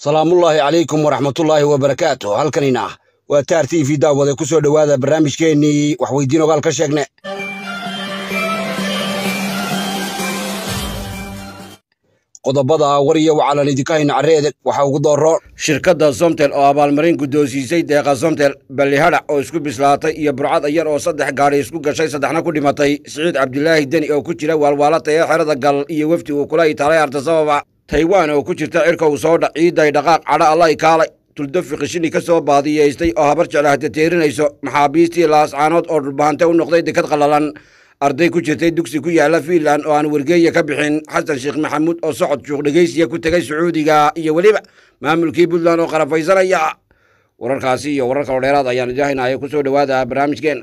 salaamullaahi calaykum waraxmatullaahi wabarakaatu halkanina waa taar t v daawade ku soo dhowaada barnaamijkeennii waxweydiin ogaal ka sheegne qodobada war iyo wacalan idinka hayna carreedeg waxaa ugu dooro shirkadda somtel oo abaalmarin guddoonsiisay deeqa somtel ballihadhac oo isku bislaatay iyo burcad ayar oo saddex gaadhi isku gashay saddexna ku dhimatay siciid cabdilaahi deni oo ku jira waalwaalata ee xerada gal iyo wefdi uu kula itaalay artasababa taiwan oo ku jirta cirka uu soo dhac ciidday dhaqaaq cadha allay kaalay tuldafi qishini ka soo baadiyaystay oo habar jeclaahda teerinayso maxaabiistii laascaanood oo dhulbaante u noqday dekad qallalan arday ku jirtay dugsi ku yaalla fiinland oo aan wargeeya ka bixin xasan sheekh maxamuud oo socod shuuq dhegaysiya ku tegay sacuudiga iyo weliba maamulkii puntland oo qarafaysanaya wararkaasi iyo warar kaloo dheeraad ayaan idahaynaya ku soo dhowaada barnaamijkeen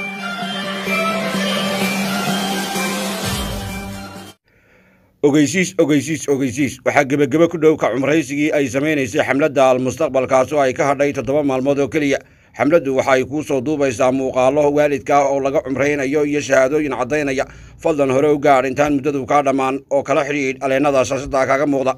ogeysiis ogeysiis ogeysiis waxaa gebagebe ku dhow ka cumraysigii ay samaynaysay xamladda almustaqbalkaasoo ay ka hadhay toddoba maalmood oo keliya xamladdu waxa ay kuu soo duubaysaa muuqaallo waalidka oo laga cumraynayo iyo shahaadooyin caddaynaya fadlan hore u gaadh intaan muddadu kaa dhammaan oo kala xidhiidh aleennada shaashadda kaaga muuqda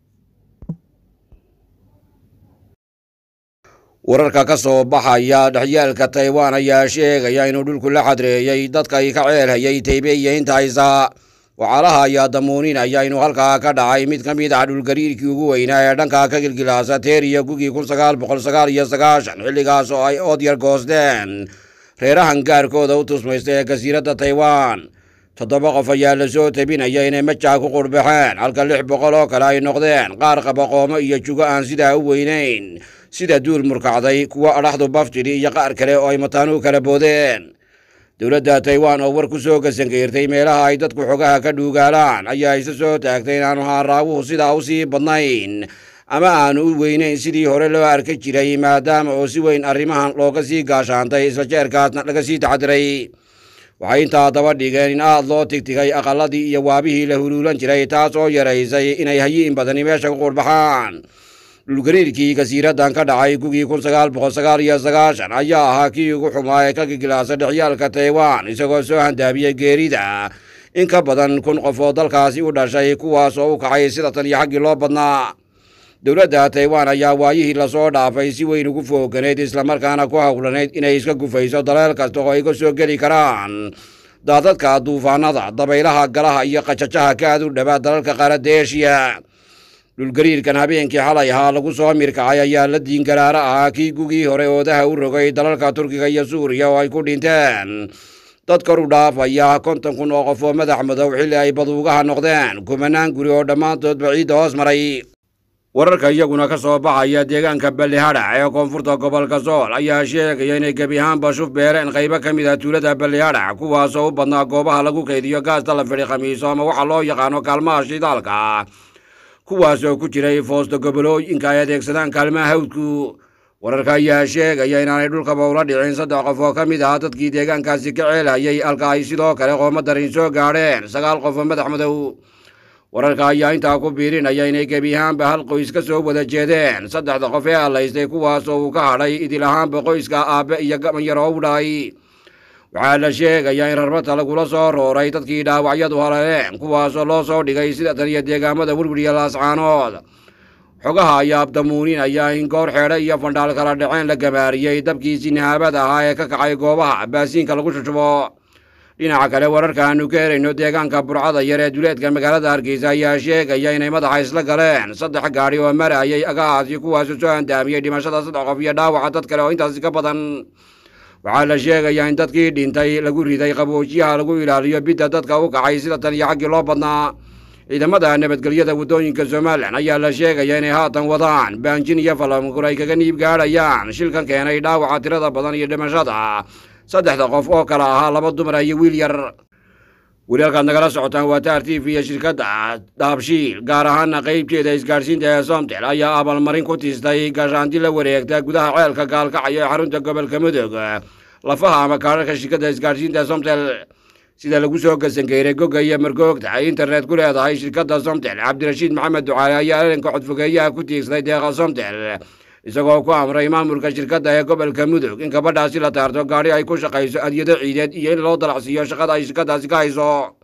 wararka ka soo baxaya dhexyaalka taiwan ayaa sheegaya inuu dhulku la xadreeyey dadkay ka ceelhayay taybeeyeynta haysaa wacaalaha ayaa damuuninaya inuu halkaa ka dhacay mid ka mid ah dhulgariirkii ugu weynaa ee dhankaa ka gilgilaasa teeriya gugii kun sagaal boqol sagaal iyo sagaashan xilligaas oo ay ood yar goosteen reerahan gaarkooda u tusmaysta ee jasiiradda taiwan toddoba qof ayaa la soo tabinaya inay majaa ku qurbaxeen halka lix boqol oo kale ay noqdeen qaar qabaqoomo iyo jugo aan sidaa u weynayn sida duul murkacday kuwo adhaxdu baftidhi iyo qaar kale oo ay mataanuhu kala boodeen dowladda taiwan oo war ku soo gasangeyrtay meelaha ay dadku xogaha ka dhuugaalaan ayaa isa soo taagtay inaanu haaraawuhu sidaa u sii badnayn ama aanu u weynayn sidii hore loo arka jiray maadaama oo si weyn arrimahan looga sii gaashaantay isla jeerkaasna laga sii taxadiray waxay intaa daba dhigeen in aad loo tigtigay aqalladii iyo waabihii la huluulan jiray taas oo yaraysay inay hayiin badani meesha ku qurbaxaan dhulgariirkii jasiiraddan ka dhacay gugii kun sagaal boqol sagaal iyo sagaashan ayaa ahaa kii ugu xumaa ee ka gigilaasa dhexyaalka taiwan isagoo soo handaabiyey geerida in ka badan kun qof oo dalkaasi u dhashay kuwaas oo u kacay sida tan iyo xaggii loo badnaa dowladda taiwan ayaa waayihii lasoo dhaafay si weyn ugu fooganayd islamarkaana ku howlanayd inay iska gufayso daleel kasta oo ay ka soo geli karaan daadadka duufaanada dabaylaha galaha iyo qajajaha ka aad u dhawaa dalalka qaaradda eshiya dhulgariirkan habeenkii xalay ahaa lagu soo mirkacay ayaa la diingaraara ahaa kii gugii hore oodaha u rogay dalalka turkiga iyo suuriya oo ay ku dhinteen dad kor u dhaafaya konton kun oo qof oo madax madow xilli ay baduugaha noqdeen kumanaan guri oo dhammaantoodba ciidda hoos maray wararka iyaguna ka soo baxaya deegaanka ballihadhac ee koonfurta gobolka sool ayaa sheegaya inay gebi ahaanba shuf beereen qaybo ka mid ah tuulada ballihadhac kuwaasoo u badnaa goobaha lagu kaydiyo gaasta la fidhi khamiiso ama waxa loo yaqaano kaalmaha shidaalka kuwaas oo ku jiray foosto gobolooyinka ay adeegsadaan kaalmaha hawdku wararka ayaa sheegaya inaanay dhulkaba ula dhicin saddex qof oo ka mid ah dadkii deegaankaasi ka ceelhayay halka ay sidoo kale qooma darin soo gaadheen sagaal qof oo madax madow wararka ayaa intaa ku biirinaya inay gebi ahaanba hal qoys ka soo wada jeedeen saddexda qof ee allaystay kuwaas oo uu ka hadhay idil ahaanba qoyska aabbe iyo gaban yar oo u dhahay waxaa la sheegayaa in rarbata lagula soo rooray dadkii dhaawacyadu haleleen kuwaasoo loo soo dhigay sida tan iyo deegaamada werweriya laascaanood xogaha ayaa abdamuuninaya in goor xeedhe iyo fandhaal kala dhaceen la gabaariyey dabkiisii nahaabada ahaa ee ka kacay goobaha baasiinka lagu shushubo dhinaca kale wararka aanu ka herayno deegaanka burcada yar ee duleedka magaalada hargeysa ayaa sheegaya inay madaxa isla galeen saddex gaadhi oo marayay agahaasi kuwaasoo soo handaamiyey dhimashada saddex qof iyo dhaawaca dad kale oo intaasi ka badan waxaa la sheegayaa in dadkii dhintay lagu riday qaboojiyaha lagu ilaaliyo bidda dadka u kacay sida tan iyo xaggii loo badnaa ciidamada nabadgelyada waddooyinka somalilan ayaa la sheegaya inay haatan wadaan baanjin iyo falamgur ay kaga niib gaadhayaan shilkan keenay dhaawaca tirada badan iyo dhimashada saddexda qof oo kale ahaa laba dumara iyo wiil yar weli halkaad nagala socotaan waa taar t v iyo shirkadda daabshiil gaar ahaana qaybteeda isgaadhsiinta ee somtel ayaa abaalmarin ku tiistay gashaanti la wareegta gudaha ceelka gaalkacyo ee xarunta gobolka mudug lafaha ama kaadharka shirkadda isgaadhsiinta somtel sida lagu soo gasangeeray gogga iyo margoogta ay internet ku leedahay shirkadda somtel cabdirashiid maxamed ducaale ayaa elanka codfogeeyaha ku tiigsaday deeqa somtel isagoo ku amray maamulka shirkadda ee gobolka mudug in gabadhaasi la taarto gaadhi ay ku shaqayso adyado ciideed iyo in loo dalacsiiyo shaqada ay shirkaddaasi ka hayso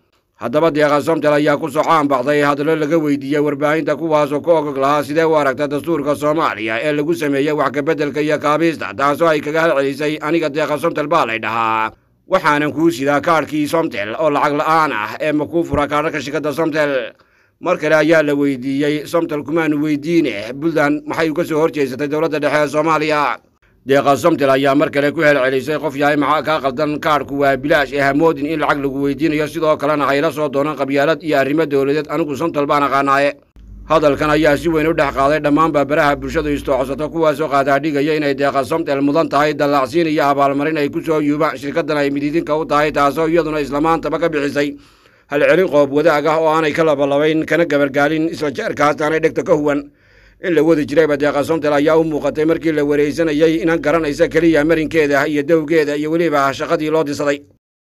haddaba deeqa somtel ayaa ku soo caan baxday hadallo laga weydiiyey warbaahinta kuwaasoo ka ogog lahaa sidee u aragta dastuurka soomaaliya ee lagu sameeyey wax kabeddelka iyo kaabiista taasoo ay kaga halcelisay aniga deeqa somtel baa lay dhahaa waxaanan kuu sidaa kaadhkii somtel oo lacag la'aan ah ee ma kuu fura kaadhaka shirkadda somtel mar kale ayaa la weydiiyey somtel kumaanu weydiine puntland maxay uga soo horjeesatay dowladda dhexe ee soomaaliya deeqa somtel ayaa mar kale ku helcelisay qof yahay maxaa kaa qaldan kaadhku waa bilaash ee hamoodin in lacag lagu weydiinayo sidoo kalena hayla soo doonan qabyaalad iyo arrimo dowladeed anigu somtel baan aqaanaaye hadalkan ayaa si weyn u dhex qaaday dhammaanba baraha bulshadu istoocosato kuwaasoo qaadaadhigaya inay deeqa somtel mudan tahay dallaacsiin iyo abaalmarin ay ku soo yuubaan shirkaddan ay midiidinka u tahay taasoo iyaduna islamaantaba ka bixisay halcelin qoob wadaag ah oo aanay ka labalabayn kana gabargaalin isla jeerkaas aanay dhegta ka huwan in la wadi jirayba deeqa somtel ayaa u muuqatay markii la waraysanayey inan garanaysa keliya marinkeeda iyo dowgeeda iyo weliba shaqadii loo disaday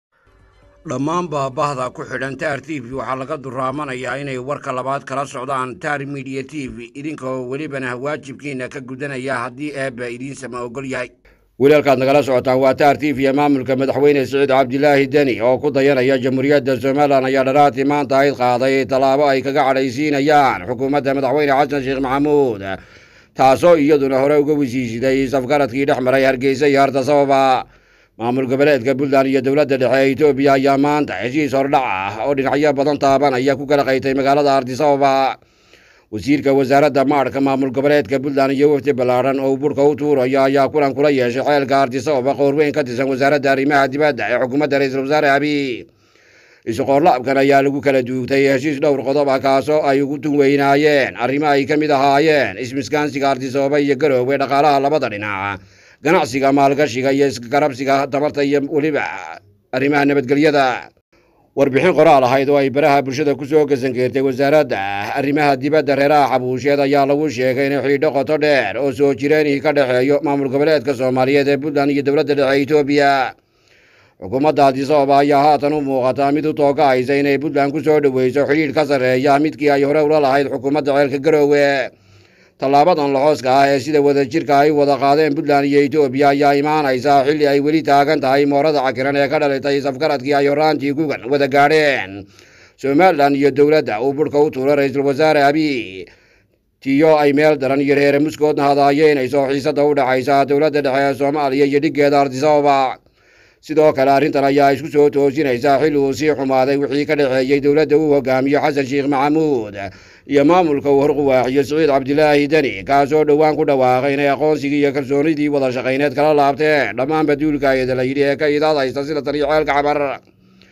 dhammaanba bahda ku xidhan taar t v waxaa laga duraamanayaa inay warka labaad kala socdaan taar midiya t v idinkoo welibana waajibkiina ka gudanaya haddii eebba idiinsama ogol yahay weli halkaad nagala socotaan waa taar t v ee maamulka madaxweyne siciid cabdilaahi deni oo ku dayanaya jamhuuriyadda somalilan ayaa dharaatii maanta ayd qaaday tallaabo ay kaga cadhaysiinayaan xukuumadda madaxweyne xasan sheekh maxamuud taasoo iyaduna hore uga wisiisiday safgaradkii dhex maray hargeysa iyo harta sababa maamul goboleedka puntland iyo dowladda dhexe ee etoobiya ayaa maanta heshiis hordhac ah oo dhinacyo badan taabanaya ku kala qaytay magaalada ardisababa wasiirka wasaaradda maadhka maamul goboleedka puntland iyo wafdi ballaadhan oo burka u tuuraya ayaa kulan kula yeeshay xeelka ardisababa qoorweyn ka tirsan wasaaradda arrimaha dibadda ee xukuumadda ra-iisul wasaare abiy isu-qoorlaabkan ayaa lagu kala duugtay heshiis dhowr qodob ah kaasoo ay ugu tun weynaayeen arrimo ay ka mid ahaayeen ismiskaansiga ardisababa iyo garoowe dhaqaalaha labada dhinac ganacsiga maalgashiga iyo isgarabsiga tamarta iyo weliba arrimaha nabadgelyada warbixin qoraal ahayd oo ay baraha bulshada ku soo gasangeertay wasaaradda arrimaha dibadda reeraha xabuusheed ayaa lagu sheegay inay xidhiidho qoto dheer oo soo jireenihii ka dhexeeyo maamul goboleedka soomaaliyeed ee puntland iyo dowladda dhexe etoobiya xukuumadda adisababa ayaa haatan u muuqataa mid u toogahaysa inay puntland ku soo dhoweyso xidhiidh ka sarreeya midkii ay hore ula lahayd xukuumadda ceelka garoowe tallaabadan laxooska ah ee sida wadajirka ay wada qaadeen puntland iyo etoobiya ayaa imaanaysaa xilli ay weli taagan tahay moorada cakiran ee ka dhalitay safgaradkii ay horaantii gugan wada gaadheen somalilan iyo dowladda uu burhka u tuuro ra-iisul wasaare abiy tiyo ay meel daran iyo reere muskoodna hadaayeynayso xiisadda u dhexaysa dowladda dhexe ee soomaaliya iyo dhiggeeda ardisababa sidoo kale arrintan ayaa isku soo toosinaysaa xilli uu sii xumaaday wixii ka dhexeeyey dowladda uu hogaamiyo xasan sheekh maxamuud iyo maamulka uu horquwaaxiyo siciid cabdilaahi deni kaasoo dhowaan ku dhawaaqay inay aqoonsigii iyo kalsoonidii wada shaqayneed kala laabteen dhammaanba duulkaayada la yidhi ee ka idaad haysta sida tan iyo ceelka cabar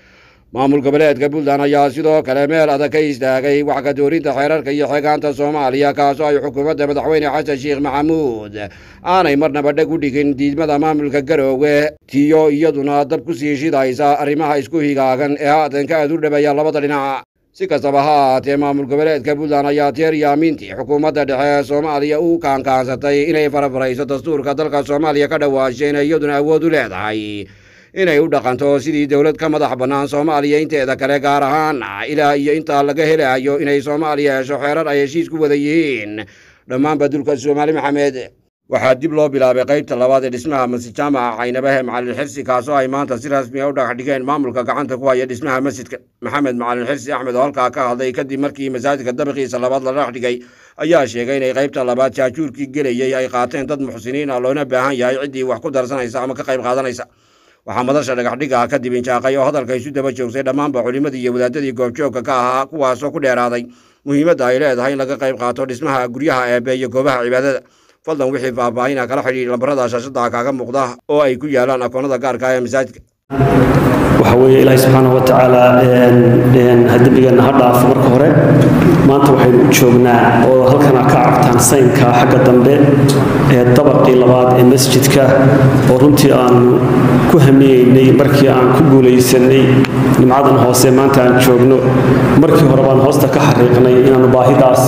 maamul goboleedka puntland ayaa sidoo kale meel adag ka istaagay wax ka doorinta xeerarka iyo xeegaanta soomaaliya kaasoo ay xukuumadda madaxweyne xasan sheekh maxamuud aanay marnaba dheg u dhigin diidmada maamulka garoowe tiyo iyaduna dab ku sii shidaysa arrimaha isku higaagan ee haatan ka aad u dhabeeya labada dhinac si kastaba ha ahaatee maamul goboleedka puntland ayaa teer iyo amiintii xukuumadda dhexe ee soomaaliya u kaankaansatay inay farafarayso dastuurka dalka soomaaliya ka dhawaashay inay iyaduna awood u leedahay inay u dhaqanto sidii dowlad ka madax bannaan soomaaliya inteeda kale gaar ahaan ilaa iyo intaa laga helayo inay soomaaliya hesho xeerar ay heshiis ku wada yihiin dhammaanba dulka soomaali maxamed waxaa dib loo bilaabay qaybta labaad ee dhismaha masjid jaamaca caynabahe macalin xirsi kaasoo ay maanta si rasmi a u dhagax dhigeen maamulka gacanta ku haya dhismaha masjidka maxamed macalin xirsi axmed oo halkaa ka hadlay kadib markii masaajidka dabiqiisa labaad la dhagax dhigay ayaa sheegay inay qaybta labaad jaajuurkii gelayey ay qaateen dad muxsiniin ah loona baahan yahay ciddii wax ku darsanaysa ama ka qayb qaadanaysa waxaa madasha dhagaxdhiga kadib injaaqay oo hadalka isu daba joogsay dhammaanba culimmadii iyo wadaadadii goobjoogka ka ahaa kuwaasoo ku dheeraaday muhiimadda ay leedahay in laga qayb qaato dhismaha guryaha eebe iyo goobaha cibaadada fadlan wixii faahfaahina kala xidhiidh lambarada shaashada kaaga muuqda oo ay ku yaalaan akoonnada gaarka ee masaajidka waxa weeye ilaahi subxaanahu wa tacaala dembigeenna ha dhaafo marka hore maanta waxaynu u joognaa oo halkana ka aragtaan saynka xagga dambe ee dabaqii labaad ee masjidka oo runtii aanu ku hamiyeynay markii aan ku guulaysanay nimcadan hoose maanta aan joogno markii hore baan hoosta ka xariiqnay inaanu baahidaas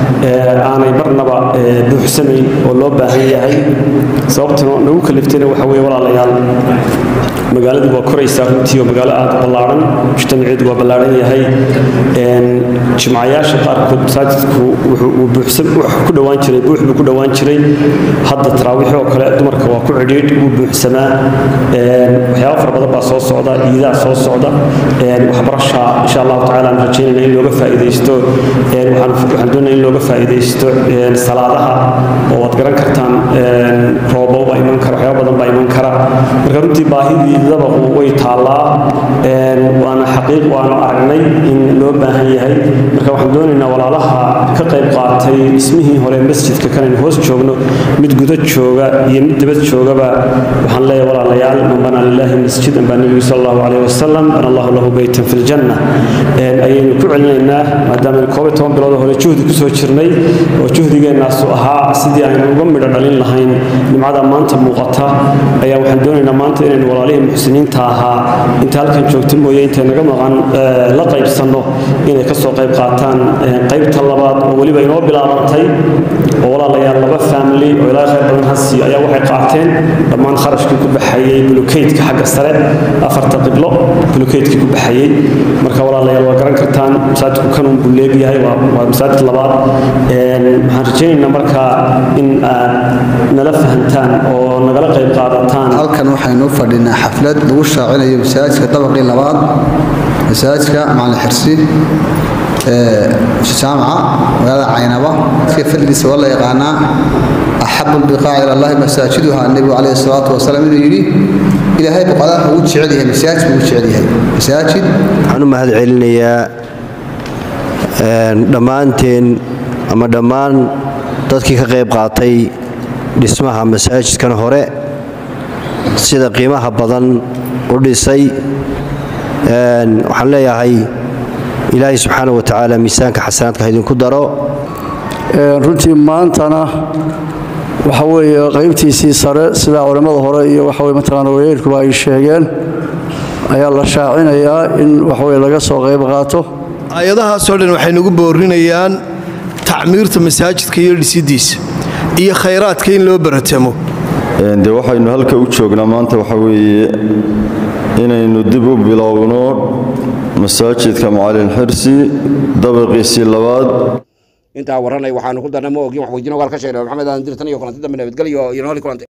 aanay marnaba buuxsanayn oo loo baahan yahay sababtuna nagu kaliftayna waxa weye walaalayaal magaaladii waa koraysaa runtii oo magaalo aad ballaaran mujtamaceedu waa ballaaran yahay jimcayaasha qaarkood masaajidku wuxuu ku dhowaan jiray buux buu ku dhowaan jiray hadda taraawiix oo kale dumarka waa ku cidhiidh wuu buuxsamaa waxyaaba fara badan baa soo socda iidaa soo socda waxbarasha insha allahu tacaala aan rajaynayna in looga faa'iidaysto waxaan doonaya in looga faa'iidaysto salaadaha oo waad garan kartaan roobo baa iman kara waxyaaba badan baa iman kara marka runtii baahidii dabaqu way taallaa waana xaqiiq waanu aragnay in loo baahan yahay marka waxaan doonaynaa walaalaha ka qayb qaatay dhismihii hore masjidka kanaynu hoos joogno mid guda jooga iyo mid dibad joogaba waxaan leeyahay walaalayaal man banaa lillahi masjidan baa nebigu sal allahu calayhi wasalam bana allahu lahu beytan fi ljanna ayaynu ku celinaynaa maadaama koob iyo toban bilood hore juhdi kusoo jirnay oo juhdigeennaasu ahaa sidii aynu uga midho dhalin lahayn nimcada maanta muuqata ayaa waxaan doonaynaa maanta inaynu walaalihii muxsiniinta ahaa inta halkan joogta mooye intay naga maqan la qaybsanno inay ka soo qayb qaataan qaybta labaad oo weliba inoo bilaabantay oo walaalayaal laba family oo ilaa khayr badan hasi ayaa waxay qaateen dhammaan kharashkii ku baxayey bulukeydka xagga sare afarta qiblo bulukeydkii ku baxayey marka walaalayaal waa garan kartaan masaajidku kanun buu leegyahay waa masaajid labaad waxaan rajaynaynaa markaa in aad nala fahantaan oo nagala qayb qaadataan halkan waxaynu u fadhinaa xaflad lagu shaacinayo masaajidka dabaqii labaad masaajidka macalin xirsi jaamaca magaalada caynaba iska fadligiisa waa la yaqaanaa axabu lbiqaaci ila allahi masaajiduha nebigu calayhi salaatu wasalaam inuu yidhi ilaahay buqadaha ugu jecel yahay masaajid buu ugu jecel yahay masaajid waxaan u mahad celinayaa dhammaanteen ama dhammaan dadkii ka qayb qaatay dhismaha masaajidkan hore sida qiimaha badan u dhisay waxaan leeyahay ilaahay subxaana wa tacaala miisaanka xasanaadka idinku daro runtii maantana waxa weeye qaybtiisii sare sidaa culimmada hore iyo waxa weye mataqaana wayeelkuba ay sheegeen ayaa la shaacinayaa in waxaweye laga soo qayb qaato aayadahaasoo dhan waxay nagu boorinayaan tacmiirta masaajidka iyo dhisidiisa iyo khayraadka in loo baratamo dee waxaynu halka u joognaa maanta waxa weeye inaynu dib u bilowno masaajidka macalin xirsi dabaqiisii labaad intaa warranay waxaanu ku darnay ma ogin wax weydiin ogaal ka sheegnay maxamed aan dirtan iyo kulanti dambe nabadgelyo iyo nooli kulantay